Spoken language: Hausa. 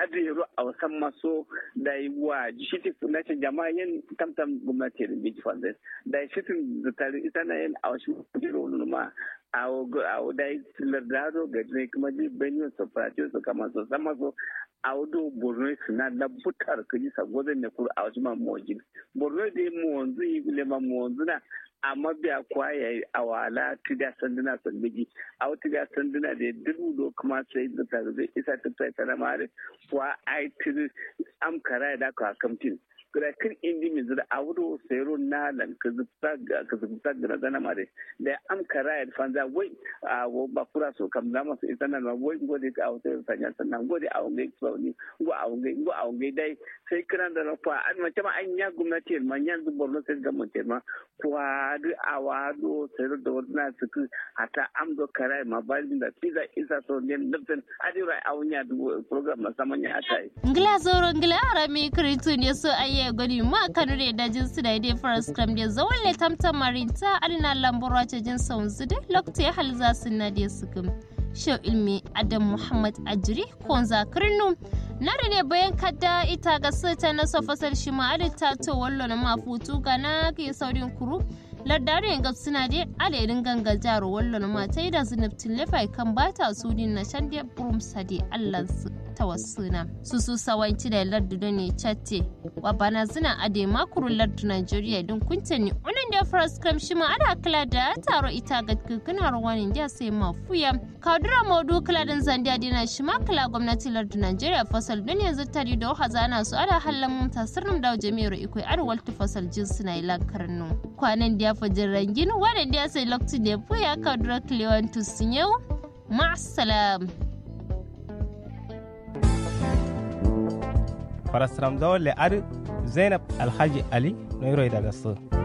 adi ro a wasan maso da yi wa shi ti na ce jama'a yin tamtam gwamnati da biji fanzai da shi tun da tare ita na yin a wasu jiro ma a da yi lardado ga ne kuma ji benin su fati su kama su sama su a wado borno suna na butar kaji sagozin ne kuru a wasu ma mojin borno da yi mu wanzu yi lema mu wanzu na amma biya kuwa ya yi a wala tuda sanduna sandigi a wata ga sanduna da dubu do kuma sai da ta zai isa ta ta ta mare kuwa ai tiri am kara da ka kamtin kira kin indi mi zira a wuro sayro na lan ka zubta ka zubta da zana mare da am kara da fanza wai a wo ba kura so kam zama su isa nan wai gode ka a wata sanya sannan gode a wangai sauni go a wangai go a wangai dai sai kiran da rafa an mace ma an ya gwamnati man yanzu borno sai ga mun ma kuwa duk a wado sayar da wadana suku hata am do kara ma balin da tiza isa so ne nufin adira a wunya program na saman ya ata yi. Ngila zoro ngila arami kritu ne so aye gani ma kanu da dajin su da idai faras kram da zawon le tamtam marinta adina lambura ta jin saun su da lokta ya halza su na da sukum. Shau ilmi Adam Muhammad Ajiri ko zakirnu na da ne bayan kadda ita ga sata na sofasar shi ma adita to wallo na mafutu ga na ke saurin kuru lardare ga suna dai alairin ganga jaro wallo na mata da zinabtin lefai kan bata su din na shan dai burum sade Allah tawassuna su su sawanci da lardu da ne chatte wa bana zina ade makuru lardu Nigeria din kuntani unan da first cram shi ma ada kala da taro ita ga kikina rawanin da sai mafuya kadura modu kala din zandiya dina shi ma kala gwamnati lardu Nigeria fasal don yanzu tari da hazana su ada hallan mun tasirin da jami'ar ikoi arwal fasal jinsu na ila karnu kwanan da fajin rangin wadanda ya sai lokacin da ya fuya kadura klewantus yau ma'asalam. farasram zawon le ar zainab alhaji ali no daga so